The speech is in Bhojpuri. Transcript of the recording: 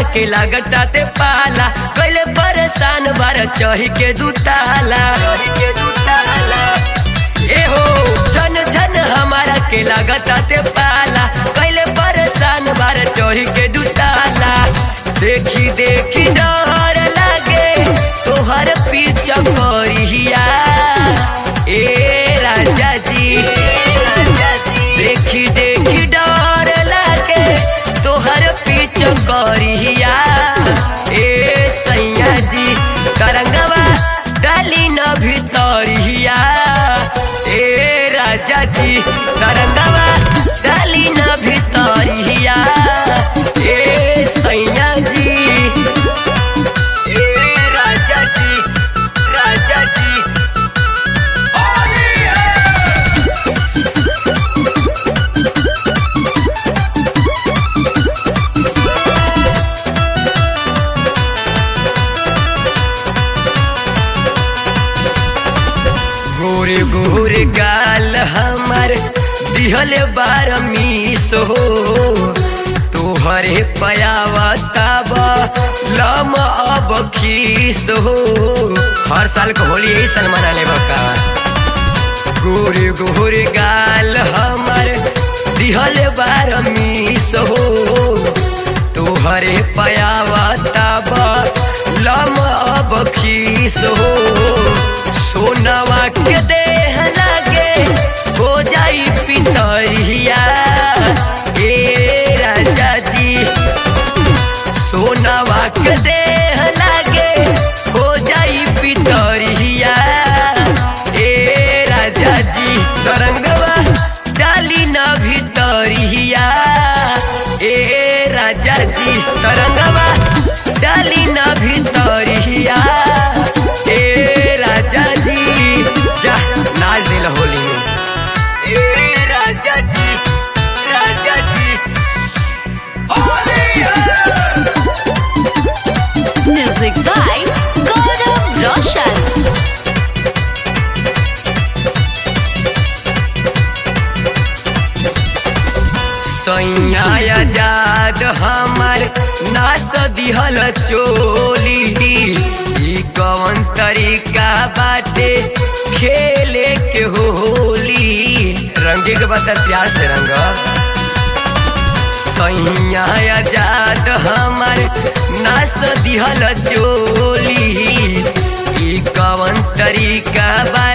के लागता ते पाला कैले परेशान बार चढ़ी के दुताला ए हो झन झन हमारा के लागता ते पाला कैले परेशान बार चढ़ी के दुताला देखी देखी डर लागे तोहर पीछा करिया ए राजा जी देखी देखी डर लागे तोहर पीछा करिया ए सैया जी तरंगवा डाली न भीतरिया ए राजा जी तरंगवा डाली न भीतरिया ए सैया जी ए राजा जी राजा जी होली है गोरे गोरे गाल हमर दिहल बार मीस हो तोहरे पयावताब लम अब खीस हो हर साल के होली यही साल मना लेब का गोरे गोरे गाल हमर दिहल बार मीस हो तोहरे पयावताब लम अब खीस हो सोनवा के देह लागे हो जाई पितरिया ए राजा जी सोनवा के देह लागे हो जाई पितरिया ए राजा जी तरंगवा डाली न भीतरिया ए राजा जी तरंगवा डाली न भीतरिया ए राजा जी जा नाच दिल होली में ए राजा जी राजा जी होली है Music by Gaurav Roshan. सैया आजाद हमर नाच दिहल चोली ई कवन तरीका बाटे खेले के होली रंगे के बता प्यार से रंग सैया आजाद हमर नाच दिहल चोली ई कवन तरीका बा